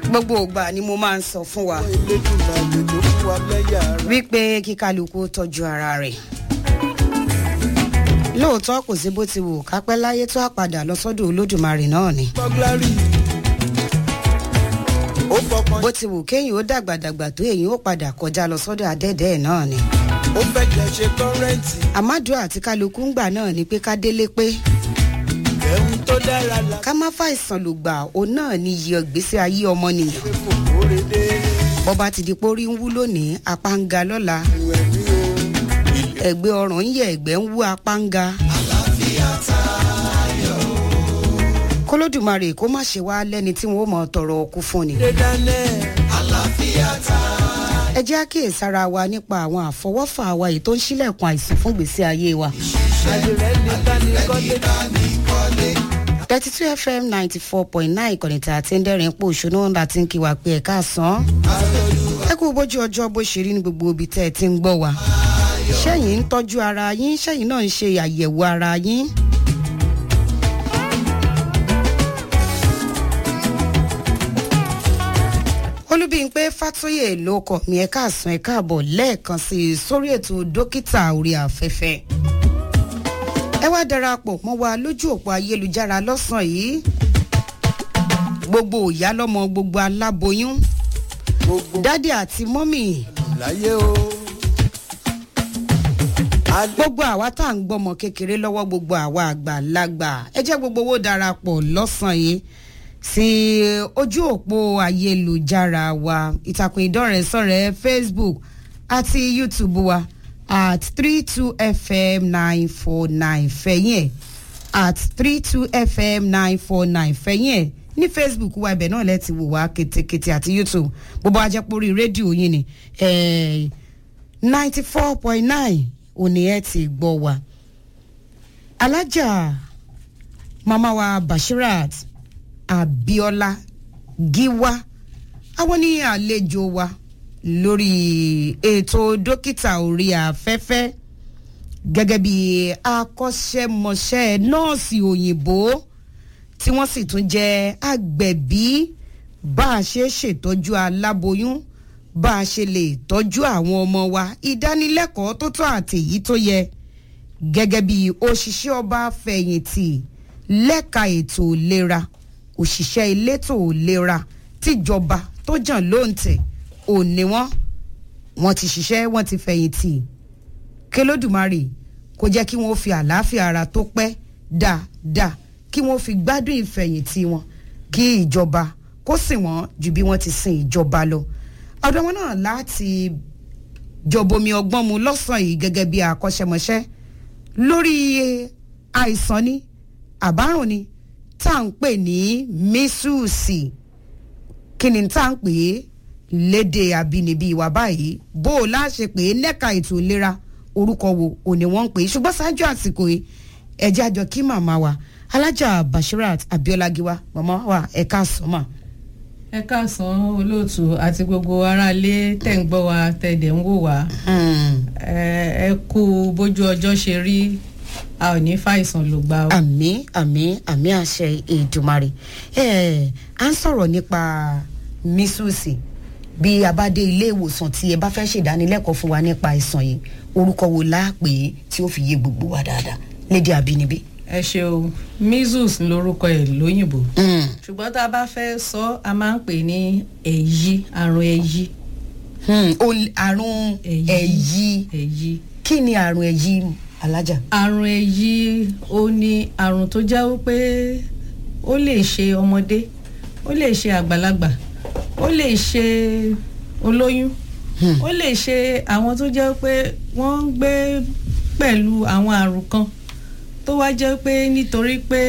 gbogbo ìgbà ni mo máa ń sọ fún wa elédùnmáyé tó fún wa lẹ́yà ara. wípé kí kálukú tọ́jú ara rẹ̀ lóòótọ́ kò sí bó ti wù kápẹ́ láyé tó àpàdà lọ sọ́dọ̀ olódùmarè náà ni bọ́gláàrì ó fọkàn bó ti wù kéyìn ó dàgbàdàgbà tó èyí ó padà kọjá lọ sọ́dọ̀ adẹ́dẹ́ náà ni ó fẹ́ jẹ́ ṣe kọ́rẹ́ǹtì àmádùn àti kálukú ń gbà náà ni pé ká délé pé ẹ̀hún tó dára la ká má fàìsàn lò gbà òun náà ni iye ìgbésí ayé ọmọnìyàn ṣe kò kóre dé bọ́ba ti di pórí ń wú lónìí apá ń ga lọ́la ìwẹ̀ ní o. ẹ̀gbẹ́ ọ̀ràn ń yẹ ẹ̀gbẹ́ ń wú apá ń ga. kólódùmarè kó má ṣe wá lẹ́ni tí wọ́n mọ̀ tọrọ ọkú fún ni. dé dánẹ́ ẹ jẹ́ àkíyèsára wa nípa àwọn àfọwọ́fà wa èyí tó ń ṣílẹ̀kùn àìsàn fún ìgbésí ayé wa. àdìrẹ́ ní tánikọ́lé thirty two fm ninety four point nine ìkànnì tí a ti ń dẹ́rìn pò ṣónú láti ń kí wa pé ẹ̀ka àsán. ẹ kú bójú ọjọ́ bó ṣe rí ní gbogbo ibi tẹ́ ẹ ti ń gbọ́ wa. ṣẹ́yìn ń tọ́jú ara yín ṣẹ́yìn náà ń ṣe àyẹ̀wò ara yín. olúbíyìnpé fàtóyè ló kọ mi ẹ káàsán ẹ káàbọ̀ lẹ́ẹ̀kan sí i sórí ètò dókítà orí afẹ́fẹ́ ẹ wá darapọ̀ mọ́ wa lójú òpó ayélujára lọ́sàn-án yìí gbogbo ìyá lọ́mọ gbogbo aláboyún gbogbo dádì àti mọ́mì láyé o. alẹ́ gbogbo àwa tá à ń gbọ́mọ kékeré lọ́wọ́ gbogbo àwa àgbàlagbà ẹ jẹ́ gbogbo owó darapọ̀ lọ́sàn-án yìí sí ojú òpó ayélujára wa ìtàkùn ìdọ́rẹ̀ẹ́sọ̀rẹ́ facebook àti youtube wa at three two fm nine four nine fẹ̀yìn ẹ̀ at three two fm nine four nine fẹ̀yìn ẹ̀ ní facebook wa ibẹ̀ náà lẹ́ẹ̀tì wò wá ketekete àti youtube gbogbo ajẹ́pọ̀rí rédíò yín ni ninety four point nine òní ẹ̀ ti gbọ́ wa alájà mama wa bashirat abiola giwa àwọn ní àlejò wa lórí ètò dókítà orí afẹ́fẹ́ gẹ́gẹ́ bí akọ́ṣẹ́mọṣẹ́ nọ́ọ̀sì òyìnbó tí wọ́n sì tún jẹ́ agbẹ̀bí bá a ṣe ṣètọ́jú aláboyún bá a ṣe lè tọ́jú àwọn ọmọ wa ìdánilẹ́kọ̀ọ́ tó tọ́ àtèyí tó yẹ gẹ́gẹ́ bí òṣìṣẹ́ ọba fẹ̀yìntì lẹ́ka ètò ìlera òṣìṣẹ́ elétò ìlera tíjọba tó jàn lóǹtẹ̀ òní wọn wọn ti ṣiṣẹ́ wọn ti fẹ̀yìntì kélódùmarè kó jẹ́ kí wọ́n fi àlàáfíà ara tó pẹ́ dáadáa kí wọ́n fi gbádùn ìfẹ̀yìntì wọn kí ìjọba kó sìn wọ́n ju bí wọ́n ti sin ìjọba lọ ọ̀dọ̀ wọn náà láti jọbomi ọgbọ́n mu lọ́sàn-án yìí gẹ́gẹ́ bí akọ́ṣẹ́mọṣẹ́ lórí àìsàn ni àbárùn ni tá à ń pè ní mísùsì kí ni tá à ń pè é léde àbínibí wa báyìí bó o láṣẹ pé lẹ́ka ètò ìlera orúkọ wo òní wọ́n ń pè é ṣùgbọ́n ṣáájú àsìkò yìí ẹ̀jẹ̀ àjọ kí màmá wa alájà bashirat abiola giwa màmá wa ẹ̀ka sọ́mà. ẹ káàsán olóòtú àti gbogbo aráalé tẹ̀ ń gbọ́ wa tẹ̀dẹ̀ ń wò wá ẹ ẹ kú bójú ọjọ́ ṣe rí a ò ní fàìsàn ló gbà ó. àmì àmì àmì àṣẹ ìdùmarè ẹ à ń sọ̀rọ̀ nípa mísùsì bí a bá dé ilé ìwòsàn tí ẹ bá fẹ́ ṣèdánilẹ́kọ̀ọ́ fún wa nípa àìsàn yìí orúkọ wo láàpè tí ó fi yé gbogbo wa dáadáa lédè àbínibí. ẹ ṣeun measles lorúkọ ẹ lóyìnbó ṣùgbọ́n tá a bá fẹ́ sọ a máa ń pè ní èyí àrùn èyí Hmm, o- àrùn Èyí. ẹ̀yí èyí. kí ni àrùn ẹ̀yí alájà. àrùn èyí ó ní àrùn tó jẹ́ wípé ó lè ṣe ọmọdé ó lè ṣe àgbàlagbà ó lè ṣe olóyún ó lè ṣe àwọn tó jẹ́ pé wọ́n ń gbé pẹ̀lú àwọn àrùn kan tó wá jẹ́ pé nítorí pé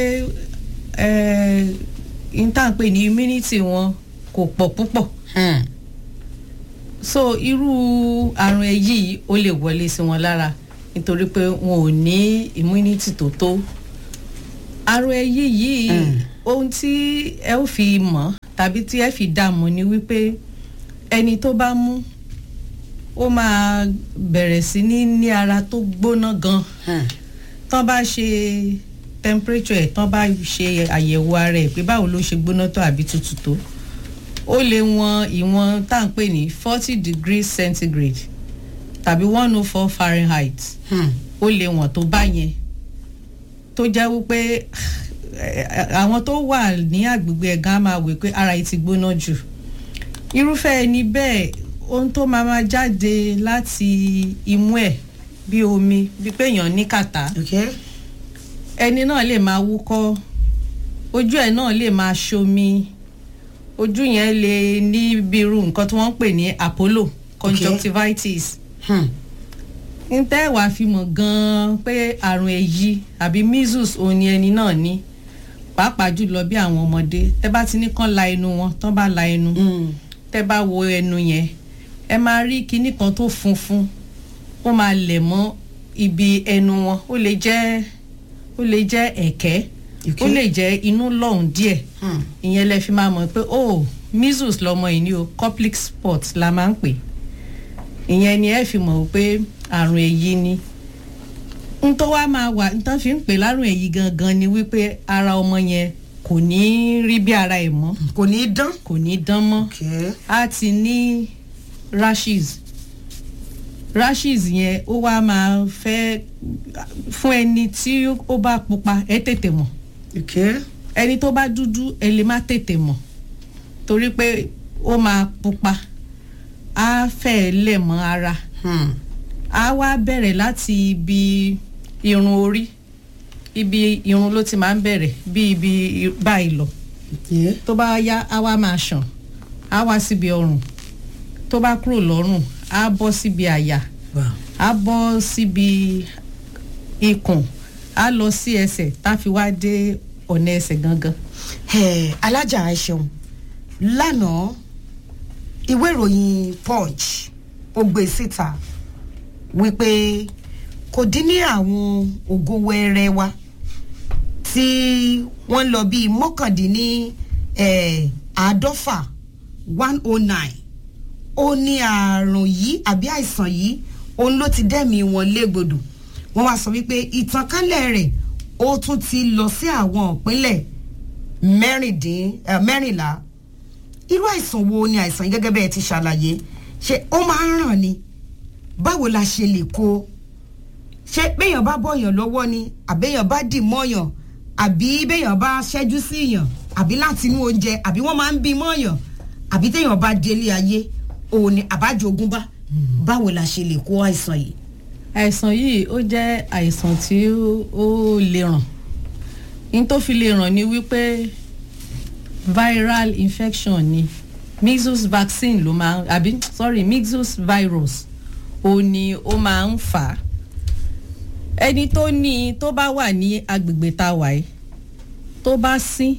ìtànpè ní immunity wọn kò pọ̀ púpọ̀ Hmm. so irú àrùn èyí ó lè wọlé sí wọn lára nítorí pé wọn ò ní immunity tó tó àrùn èyí yìí ohun tí ẹ ó fi mọ̀ tàbí tí ẹ fi dá mọ̀ ni wípé ẹni tó bá mú ó máa bẹ̀rẹ̀ sí ní ní ara tó gbóná gan Hmm. tán bá ṣe temperature ẹ̀ tán bá ṣe àyẹ̀wò ara ẹ̀ pé báwo ló ṣe gbóná tó àbí tutù tó ó lè wọn ìwọ̀n tá à ń pè ní forty degrees centigrade tàbí one oh four fahrenheit Hmm. ó lè wọ̀n tó bá yẹn tó jẹ́ wípé eh, àwọn tó wà ní agbègbè ẹ̀gán á máa wò pé ara yìí ti gbóná jù irúfẹ́ ẹni bẹ́ẹ̀ ohun tó máa máa jáde láti imú ẹ̀ bí omi bí pé èèyàn ní kàtá okay. ẹni náà lè máa wúkọ́ ojú ẹ̀ náà lè máa ṣomi ojú yẹn lè ní bí irú nǹkan tí wọ́n ń pè ní apollo conjunctivitis Hmm. ń tẹ́ wàá fi mọ̀ gan-an pé àrùn èyí àbí measles òun ni ẹni náà ní pàápàá jùlọ bí àwọn ọmọdé tẹ́ bá ti ní kán la ẹnu wọn tán bá la ẹnu Hmm. tẹ́ bá wo ẹnu yẹn ẹ máa rí kinní kan tó funfun ó máa lẹ̀ mọ́ ibi ẹnu wọn ó lè jẹ́ ó lè jẹ́ ẹ̀kẹ́ ó Okay. lè jẹ́ inú lọ́hùn díẹ̀ Hmm. ìyẹn lẹ fi máa mọ̀ pé oh measles lọmọ yìí ni o coplic spot la máa ń pè ìyẹn ni ẹ fi mọ̀ pé àrùn èyí ni n tó wá máa wà n tó fi ń pè lárùn èyí gangan ni wípé ara ọmọ yẹn kò ní rí bí ara ẹ̀ mọ́ kò ní í dán. kò ní dán mọ́ Okay. á ti ní rashes rashes yẹn ó wá máa fẹ́ fún ẹni tí ó bá pupa ẹ tètè mọ̀ Okay. ẹni tó bá dúdú ẹ lè má tètè mọ̀ torí pé ó máa pupa á fẹ́ lẹ̀ mọ́ ara Hmm. á wá bẹ̀rẹ̀ láti ibi irun orí ibi irun ló ti máa ń bẹ̀rẹ̀ bí ibi i- báyìí lọ Yeah. tó bá yá á wá máa ṣàn á wá síbi ọrùn tó bá kúrò lọ́rùn á bọ́ síbi àyà Wow. á bọ́ síbi ikùn á lọ sí ẹsẹ̀ tá a fi wá dé ọ̀nà ẹsẹ̀ gangan. Eh, alájà ẹ ṣeun lánàá ìwé ìròyìn punch ó gbé síta wípé kò dín ní àwọn ògo wẹrẹ wa tí wọ́n lọ bíi mọ́kàndínní eh, àádọ́fà one oh nine ó ní àrùn yìí àbí àìsàn yìí òun ló ti dẹ́mi wọn légbodò wọ́n wá sọ wípé ìtànkálẹ̀ rẹ̀ ó tún ti lọ sí àwọn ìpínlẹ̀ mẹ́rìndín eh, mẹ́rìnlá irú àìsàn wo ni àìsàn yìí gẹ́gẹ́ bẹ́ẹ̀ ti ṣàlàyé ṣé ó máa ń ràn ni báwo la ṣe lè kó ṣé béèyàn bá bọ̀yàn lọ́wọ́ ni àbéèyàn bá dì mọ́yàn àbí béèyàn bá ṣẹ́jú sí yàn àbí láti inú oúnjẹ àbí wọ́n máa ń bí mọ́yàn àbí téèyàn bá délé ayé òun ni àbájogún bá báwo la ṣe lè kó àìsàn yìí. àìsàn yìí ó jẹ́ àìsàn tí ó- ó lè ràn ní tó fi lè ràn ni wípé viral infection ni measles vaccine ló máa àbí sorry measles virus ó ní ó máa ń fà á ẹni tó ní tó bá wà ní agbègbè tá a wà yìí tó bá sín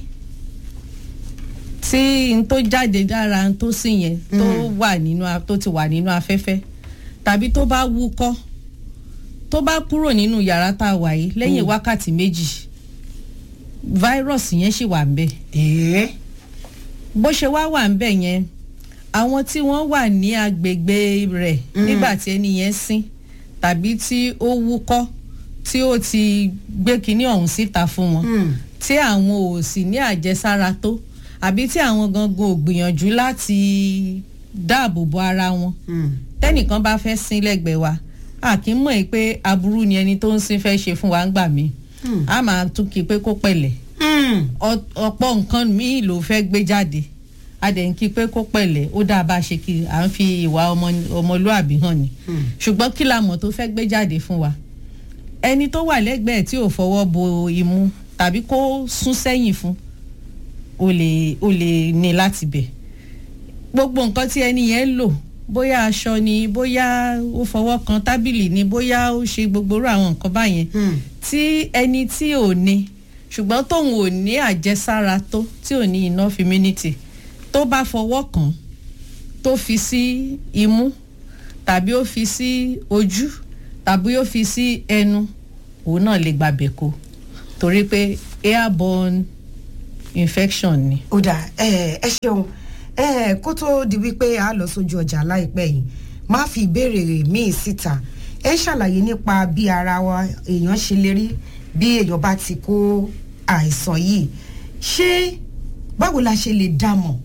tí n tó jáde dára n tó sín yẹn tó wà nínú a- tó ti wà nínú afẹ́fẹ́ tàbí tó bá wúkọ́ tó bá kúrò nínú yàrá tá a wà yìí lẹ́yìn wákàtí méjì fáírọ̀sì yẹn ṣì wà ń bẹ̀ ẹ̀ẹ́ bó ṣe wá wà ń bẹ̀ yẹn àwọn tí wọ́n wà ní agbègbè rẹ̀ nígbà tí ẹni yẹn sín tàbí tí ó wúkọ́ tí ó ti gbé kinní ọ̀hún síta fún wọn Hmm. tí àwọn ò sì ní àjẹsára tó àbí tí àwọn gangan ò gbìyànjú láti dáàbò bo ara wọn Hmm. tẹ́nìkan bá fẹ́ sín lẹ́gbẹ̀ẹ́ wa a kì í mọ̀ ẹ́ pé aburú ni ẹni tó ń sín fẹ́ ṣe fún wa ń gbà mí Hmm. a máa tún kí i pé kó pẹ̀lẹ́ Hmm. Ọ- ọ̀pọ̀ nǹkan míì ló fẹ́ gbé jáde a dẹ̀ ń kí i pé kó pẹ̀lẹ́ ó dáa bá a ṣe kí à ń fi ìwà ọmọ- ọmọlúàbí hàn ni Hmm. ṣùgbọ́n kí la mọ̀ tó fẹ́ gbé jáde fún wa ẹni tó wà lẹ́gbẹ̀ẹ́ tí ò fọwọ́ bo imú tàbí kó sún sẹ́yìn fún o lè o lè ní láti bẹ̀ gbogbo nǹkan tí ẹni yẹn lò bóyá aṣọ ni bóyá ó fọwọ́ kan tábìlì ni bóyá ó ṣe gbogbo irú àwọn nǹkan báyẹn Hmm. tí ẹni tí ò ní ṣùgbọ́n tóun ò ní àjẹsára tó tí ò ní enough immunity tó bá fọwọ́ kàn tó fi sí imú tàbí ó fi sí ojú tàbí ó fi sí ẹnu òun náà lè gbàbẹ̀ kó torí pé airborne infection ni. ó dà ẹ ẹ ṣeun ẹ kó tó di wípé a lọ sójú ọjà láìpẹ́ yìí má fi ìbéèrè míì síta ẹ ṣàlàyé nípa bí ara wa èèyàn ṣe lè rí bí èèyàn bá ti kó àìsàn yìí ṣé báwo la ṣe lè dá mọ̀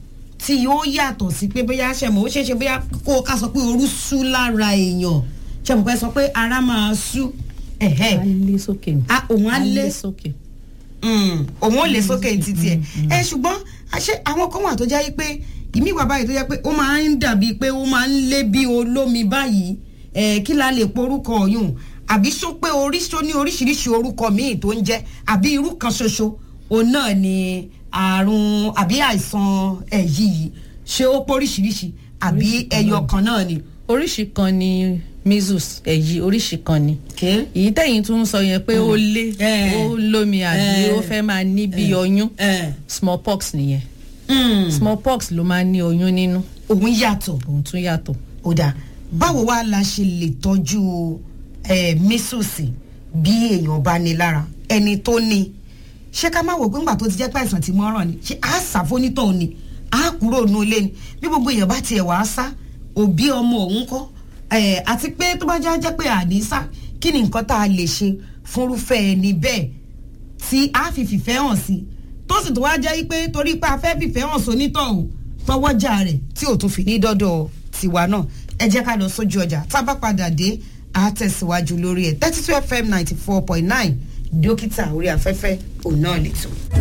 tí yóò yàtọ̀ sí pé bóyá ṣẹ̀mọ̀ ó ṣeéṣe bóyá kó o ká sọ pé orú sú lára èèyàn ṣẹ̀mọ̀ pé sọ pé ara máa sú ẹ̀hẹ́ á lé sókè ni. Ah, òun á lé sókè. Mm, òun ò lè sókè títí ẹ ẹ ṣùgbọ́n àṣẹ àwọn kan wà tó jẹ́ pé ìmí wà báyìí tó jẹ́ pé ó máa ń dàbí pé ó máa ń lé bí olómi báyìí ẹ kí la lè porúkọ ọ̀yùn àbí sọ pé oríṣi ní oríṣiríṣi orúkọ míì tó ń jẹ́ àbí irú kan ṣoṣo òun náà ni àrùn àbí àìsàn ẹ̀yí yìí ṣé ó póríṣiríṣi àbí Oríṣi kan ẹyọ náà. kan náà ni. oríṣi kan ni measles èyí oríṣi kan ni. Okay. èyí tẹ̀yìn tún ń sọ yẹn pé ó lé Eh. ó lómi àbí Eh. ó fẹ́ máa ní bí ọyún Eh. smallpox nìyẹn Mm. smallpox ló máa ń ní oyún nínú òun yàtọ̀. òun tún yàtọ̀. ó dáa báwo wá la ṣe lè tọ́jú ẹ mísùsì bí èèyàn bá ní lára ẹni tó ní ṣé ká má wò pé ńgbà tó ti jẹ́ pé àìsàn ti mọ́ràn ni ṣé á ṣàfónítọ̀ ni á kúrò nù ilé ni bí gbogbo èèyàn bá tiẹ̀ wá sá òbí ọmọ òun kọ́ ẹ̀ àti pé tó bá já jẹ́ pé àní sá kí ni nǹkan tá a lè ṣe fúnrúfẹ́ ẹni bẹ́ẹ̀ tí a fi fìfẹ́ hàn sí tó sì tó wá jẹ́ pé torí pé a fẹ́ fìfẹ́ hàn sónítọ̀hún tọwọ́jà rẹ̀ tí ò tún fi ní dọ́dọ̀ tiwa náà ẹ jẹ́ ká lọ sójú ọjà tá a bá padà dé a tẹ̀síwájú lórí ẹ̀ thirty two fm ninety four point nine dókítà orí afẹ́fẹ́ òun náà lè tó.